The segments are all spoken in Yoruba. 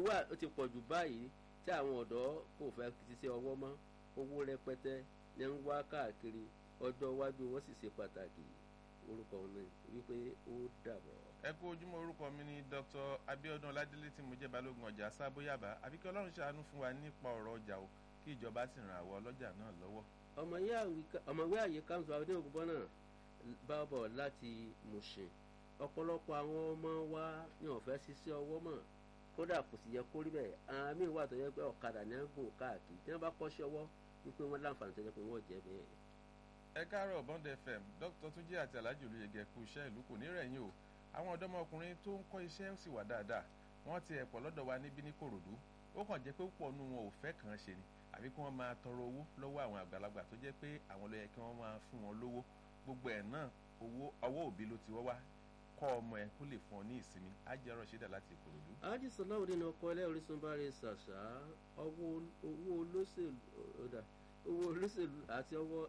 ó ti pọ̀ jù báyìí tí àwọn ọ̀dọ́ kò fẹ́ ṣiṣẹ́ ọwọ́ mọ́ owó rẹpẹtẹ ní ń wá káàkiri ọjọ́ iwájú wọn sì ṣe pàtàkì orúkọ mi wípé ó dàbọ̀. ẹ kú ojúmọ́ orúkọ mi ni dr abiodun ọládélé tí mo jẹ́ balógun ọjà sábóyàbá àbí kí ọlọ́run ṣàánú fún wa nípa ọ̀rọ̀ ọjà o kí ìjọba sì ràn àwọn ọlọ́jà náà lọ́wọ́. ọmọwé àyè kanṣu àwọn onígbọ́n náà bá bọ̀ láti Mùṣìn ọ̀pọ̀lọpọ̀ àwọn ọmọ wa ní ọ̀fẹ́ ṣiṣẹ́ ọwọ́ mọ̀ kódà kò sì yẹ kó rí bẹ́ẹ̀ àwọn míì wà tó yẹ pé ọ̀kadà ní gùn káàkiri tí wọ́n bá kọ́ṣẹ́ ọwọ́ wípé wọ́n láǹfààní tó yẹ pé wọ́n jẹ́ bẹ́ẹ̀. ẹ káàárọ̀ bond fm dr túnjí àti alhaji olùyẹgẹ kú iṣẹ́ ìlú kò ní rẹ̀yìn o àwọn ọ̀dọ́mọkùnrin tó ń kọ́ iṣẹ́ sì wà dáadáa wọ́n ti ẹ̀pọ̀ lọ́dọ̀ wa níbí ní kòròdú ó kàn jẹ́ pé púpọ̀ nù wọn ò fẹ́ kàn án ṣe ni àbí kí wọ́n máa tọrọ owó lọ́wọ́ àwọn àgbàlagbà tó jẹ́ pé àwọn ló yẹ kí wọ́n máa fún wọn lówó gbogbo ẹ̀ náà owó ọwọ́ òbí ló ti wọ́ wá kọ́ ọmọ ẹ kó lè fún ọ ní ìsinmi á jẹ́ ọ̀rọ̀ ṣídà láti ìkòròdú. alájí sọláwó nínú ọkọ ẹlẹ́ orísun bá rẹ ṣàṣà owó olóṣèlú owó olóṣèlú àti ọwọ́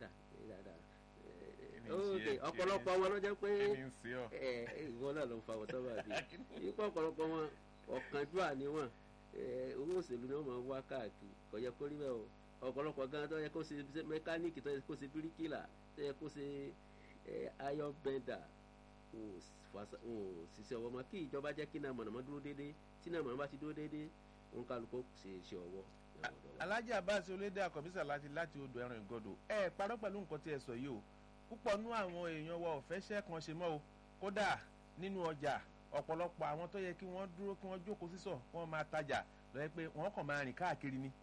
ọ̀pọ̀lọpọ̀ wọn ló jẹ́ pé ìwọ náà ló ń fa wọ́tọ́ bàbí ipò ọ̀pọ̀lọpọ̀ wọn ọ̀kánjúà ni wọn owó òṣèlú ni wọ́n máa wá káàkiri kò yẹ kó rí bẹ́ẹ̀ o ọ̀pọ̀lọpọ̀ gan tó yẹ kó ṣe mẹkáníìkì tó yẹ kó ṣe bíríkìlà tó yẹ kó ṣe ayọ̀ bẹ́ndà ṣiṣẹ́ ọwọ́ mọ́ kí ìjọba jẹ́ kí náà mọ̀nàmọ́ dúró déédéé tí náà mọ̀nàmọ́ bá ti dúró déédéé òun kálukú ṣe iṣẹ́ ọwọ́. alájà abáṣe olédè àkọ́bísà láti láti odò ẹran ìgọdọ̀ ẹ parọ́ pẹ̀lú nǹkan tí ẹ sọ yìí o púpọ̀ nú àwọn èèyàn wa ò fẹ́ ṣẹ́ kan ṣe mọ́ o kódà nínú ọjà ọ̀pọ̀lọpọ̀ àwọn tó yẹ kí wọ́n dúró kí wọ́n jókòó sísọ̀ kí wọ́n máa tajà lọ́yẹ́ pé wọ́n kàn máa rìn káàkiri ni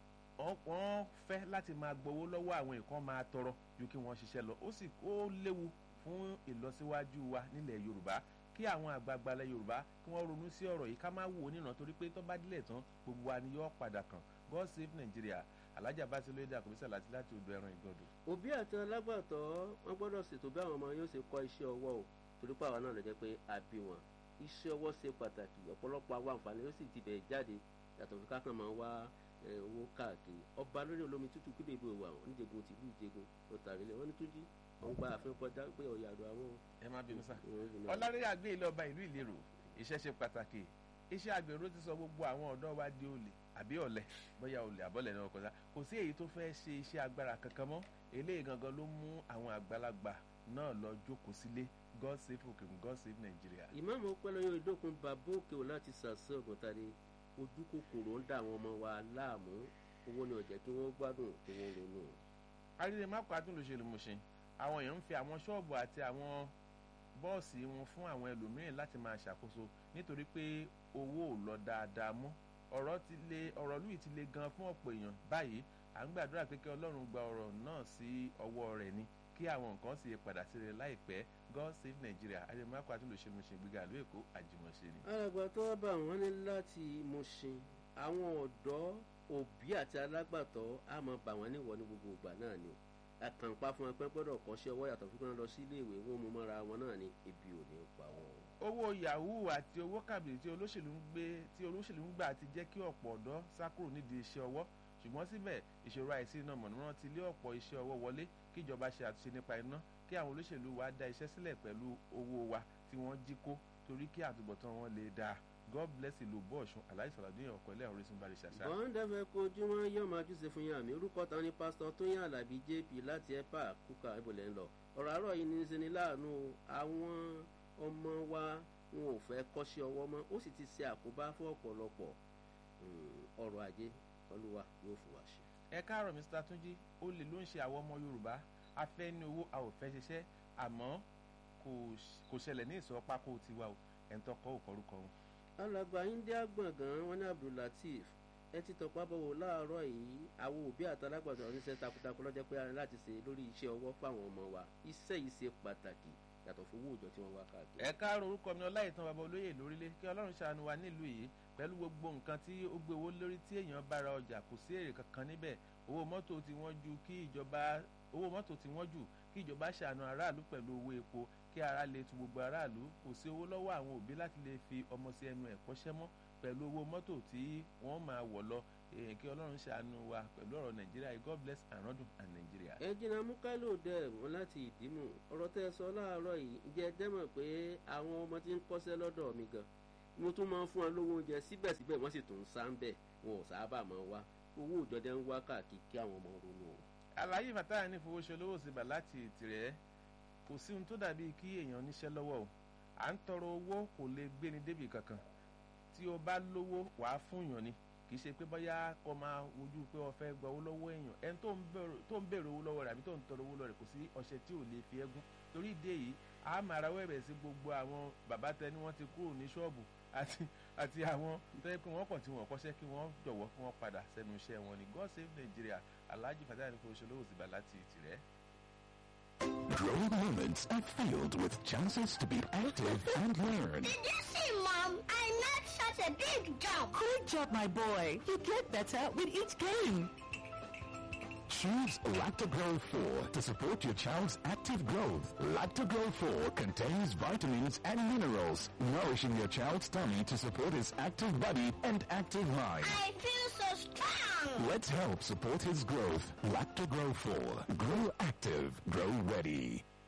wọ́n fẹ́ láti máa gbowó lọ́wọ́ àwọn èèkàn máa tọrọ ju kí wọ́n ṣiṣẹ́ lọ ó sì ó léwu fún ìlọsíwájú wa nílẹ̀ yorùbá kí àwọn àgbààgbà ilẹ̀ yorùbá kí wọ́n ronú sí ọ̀rọ̀ yìí ká má wò ó nìran torí pé tó bá dílẹ̀ tán gbogbo wa ni yóò padà kàn god save nigeria alájà bá ti lóye àkọ́bísà láti láti odò ẹran ìgbọ̀dọ̀. òbí àti alágbàtọ́ wọn gbọ́dọ̀ ṣètò bí àwọn ọmọ yóò ṣe kọ́ iṣẹ́ ọwọ́ o torí pé àwọn náà lè jẹ́ pé a bí wọn iṣẹ́ ọwọ́ ṣe pàtàkì ọ̀pọ̀lọpọ̀ àwọn àǹfààní ó sì ti bẹ̀ jáde yàtọ̀ fi kákan máa wá owó káàkiri ọba lórí olómi tútù kúlẹ̀ ìbò wà wọn níjẹ̀gùn tìlú ìjẹ̀gùn ó tàrílẹ̀ wọn ní túnjí wọn gba àfin kọjá pé ọ̀yà àdó àwọn. ẹ má bínú sá ọlárẹ́ àgbé ilé ọba ìlú ìlérò iṣẹ́ ṣe pàtàkì iṣẹ́ àgbèrò ti sọ gbogbo àwọn ọ̀dọ́ wa di olè àbí ọ̀lẹ bóyá olè àbọ̀lẹ̀ náà kọjá kò sí èyí tó fẹ́ ṣe iṣẹ́ agbára kankan mọ́ eléyìí gangan ló mú àwọn àgbàlagbà náà lọ jókòó sílé god save òkèkùn god save nàìjíríà. ìmáàmù ọpẹlọyọ ìdókun bàbá òkè ò láti ṣàṣẹ ọgọtàdé ojú kòkòrò ń dà àwọn ọmọ wa láàmú owó ni ó jẹ́ kí wọ́n gbádùn kí wọ́n ronú. àrídè mákò àtúnlòṣèlú mọ̀ṣẹ́ àwọn èèyàn ń fi àwọn ṣọ́ọ̀bù àti àwọn bọ́ọ̀sì wọn fún àwọn ẹlòmíràn láti máa ṣàkóso nítorí pé owó ò lọ dáadáa mọ́ ọ̀rọ̀ ti le ọ̀rọ̀ lùi ti le gan fún ọ̀pọ̀ èèyàn báyìí à ń gbàdúrà pé kí ọlọ́run gba ọ̀rọ̀ náà sí ọwọ́ rẹ̀ ni kí àwọn nǹkan sì padà sí rẹ̀ láìpẹ́ god save nigeria àdèmàkọ àtúnlòṣe Mùṣìn gbígbà ìlú èkó àjùmọ̀ṣe ni. alàgbà tó wá bá wọn ní láti Mùṣìn àwọn ọ̀dọ́ òbí àti alágbàtọ́ á máa bà wọ́n níwọ̀ ní gbogbo ìgbà náà ni àkànpá fún ẹgbẹ́ gbọ́dọ̀ kọ́ṣẹ́ ọwọ́ yàtọ̀ fún kí wọ́n lọ sí iléèwé wọn mú mọ́ra wọn náà ní ebi ò ní pa wọn. owó yahoo àti owó kàbìrì tí olóṣèlú ń gbé tí olóṣèlú ń gbà ti jẹ́ kí ọ̀pọ̀ ọ̀dọ́ sá kúrò nídìí iṣẹ́ ọwọ́ ṣùgbọ́n síbẹ̀ ìṣòro àìsí iná mọ̀nàmọ́ná ti lé ọ̀pọ̀ iṣẹ́ ọwọ́ wọlé kí ìjọba ṣe àtúnṣe nípa iná kí àwọn olóṣèlú wa dá iṣẹ́ sílẹ̀ pẹ̀lú owó wa tí wọ́n jí kó torí kí àtúbọ̀tán wọn lè dáa god bless ìlú bọ́ọ̀sùn aláìsàlàdé ọ̀kọ́ ilé orísun bá rí ṣàṣà. bọ́ńdẹ́fẹ́ kojúmọ́ yóò máa júṣe fún yín àmì orúkọ tán ní pásítọ̀ tóyìn alábí jp láti ẹ̀pà kúkà ìbòlẹ̀ ń lọ ọ̀rọ̀ àárọ̀ yìí ní í ṣe ní láàánú àwọn ọmọ wa wọn ò fẹ́ kọ́ṣẹ́ ọwọ́ mọ́ ó sì ti ṣe àkóbá fún ọ̀pọ̀lọpọ̀ ọrọ̀ ajé olúwa yóò fún wa ṣe. ẹ káàárọ̀ mr túnjí olè ló ń ṣe àwọn ọmọ yorùbá a fẹ́ ní owó a ò fẹ́ ṣiṣẹ́ àmọ́ kò ṣẹlẹ̀ ní ìsọ̀ pákó tiwa o ẹ̀ ń tọkọ òkọrúkọ wọn alàgbà india gbọ̀ngàn wọn ní abdulateef ẹ ti tọpa bọ̀wọ̀ láàárọ̀ yìí àwọn òbí àtàlágbàdo oníṣẹ́ takuntakun lọ́jọ́ pé ara láti ṣe lórí iṣẹ́ ọwọ́ fáwọn ọmọ wa iṣẹ́ yìí ṣe pàtàkì yàtọ̀ fún owó òòjọ́ tí wọ́n wá káàkiri. ẹ káàárọ̀ orúkọ mi ọláìtàn bàbá olóyè lórílẹ̀ kí ọlọ́run ṣàánú wa nílùú yìí pẹ̀lú gbogbo nǹkan tí ó gbé owó lórí tí èèyàn bá ra ọjà kò sí èrè kankan níbẹ̀ owó mọ́tò tí wọ́n ju kí ìjọba owó mọ́tò tí wọ́n jù kí ìjọba ṣàánú aráàlú pẹ̀lú owó epo kí ara lè tu gbogbo aráàlú kò sí owó lọ́wọ́ àwọn òbí láti lè fi ọmọ sí ẹnu ẹ̀kọ́ṣẹ́ mọ́ pẹ̀lú owó mọ́tò tí wọ́n máa wọ̀ lọ èèyàn kí ọlọ́run ṣàánú wa pẹ̀lú ọ̀rọ̀ nàìjíríà god bless anodun and nigeria. ẹ jìnnà mukailo dẹ wọn láti ìdímù ọ̀rọ̀ tẹ́ sọ láàárọ̀ yìí ǹjẹ́ ẹ dẹ́mọ̀ pé àwọn ọmọ tí ń kọ́ṣẹ́ lọ́dọ̀ mi gan mo tún máa ń fún wọn lówó oúnjẹ síbẹ̀síbẹ̀ wọ́n sì tún ń sá ń bẹ̀ wọn ò sábà máa wá owó ìjọdẹ ń wá káàkiri kí àwọn ọmọ ronú o. àlàyé fàtáyà ní fowóṣolówó síbà láti tìrẹ kò sí ohun tó dàbí kí èèyàn níṣẹ́ lọ́wọ́ o à ń tọrọ owó kò lè gbéni débì kankan tí o bá lówó wàá fún yàn ni kì í ṣe pé bóyá kó máa wojú pé o fẹ́ gba owó lọ́wọ́ èèyàn ẹni tó ń béèrè owó lọ́wọ́ rẹ̀ àbí tó ń tọrọ owó lọ́wọ́ rẹ̀ kò sí ọṣẹ tí ò lè fi ẹ́gún torí ìdí èyí a máa rawọ́ ẹ̀bẹ̀ sí gbogbo àwọn bàbá tẹni wọ́n ti kúrò ní ṣọ́ọ̀bù àti àti àwọn tó yẹ pé wọ́n kàn tí wọ́n kọ́ṣẹ́ kí wọ́n jọ̀wọ́ kí wọ́n padà sẹ́nu iṣẹ́ wọn ni God save Nigeria Alhaji Fatah Niko Oṣolówó Síbà láti Ìtìrẹ́. Growing moments are filled with chances to be active and learn. Did you see, Mom? I made such a big jump. Good job, my boy. You get better with each game. Choose Lactogro 4 to support your child's active growth. Lactogro 4 contains vitamins and minerals, nourishing your child's tummy to support his active body and active mind. I feel so strong. Let's help support his growth. Lactogro 4. Grow active. Grow ready.